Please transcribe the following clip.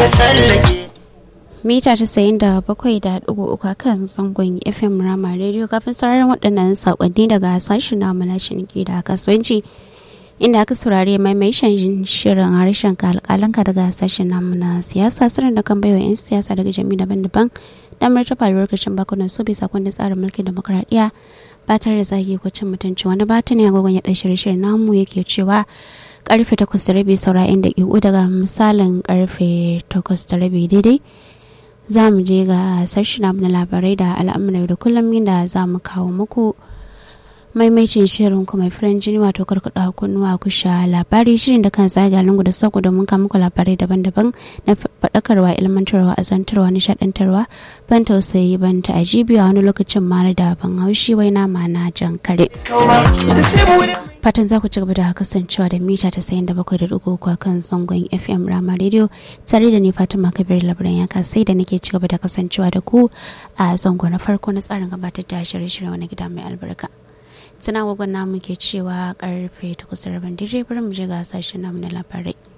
ya sallake mita tasa'in da bakwai da ɗigo uku a kan zangon fm rama radio kafin sauraron waɗannan saƙonni daga sashen namu na ciniki da kasuwanci inda aka saurari maimaishin shirin harshen alƙalanka daga sashen namu na siyasa sirrin da kan baiwa 'yan siyasa daga jami'i daban-daban damar ta faruwar kashin bakunan su bisa kundin tsarin mulkin demokuraɗiyya ba tare da zagi ko cin mutunci wani batun ya gwagwan ya ɗan shirye-shiryen namu yake cewa karfe takwas da rabi saura inda iku daga misalin karfe takwas da rabi daidai za mu je ga sashen na labarai da al'amuran da kullum inda za mu kawo muku maimacin shirin kuma firan jini wato karkada kunnuwa ku sha labari shirin da kan zaga lungu da sauku domin kawo muku labarai daban-daban na faɗakarwa ilmantarwa azantarwa nishaɗantarwa ban tausayi ban ta ajibi a wani lokacin mara da ban haushi wai nama na jan kare fatan za ku ci gaba da kasancewa da mita ta sayin da bakwai da dugu a kan zangon fm rama radio tare da ni fatima kabir labaran ya sai da nake ci gaba da kasancewa da ku a zango na farko na tsarin gabatar da shirye-shirye wani gida mai albarka suna gwagwan namu ke cewa karfe 8 rabin dare bari mu je ga sashen namu na labarai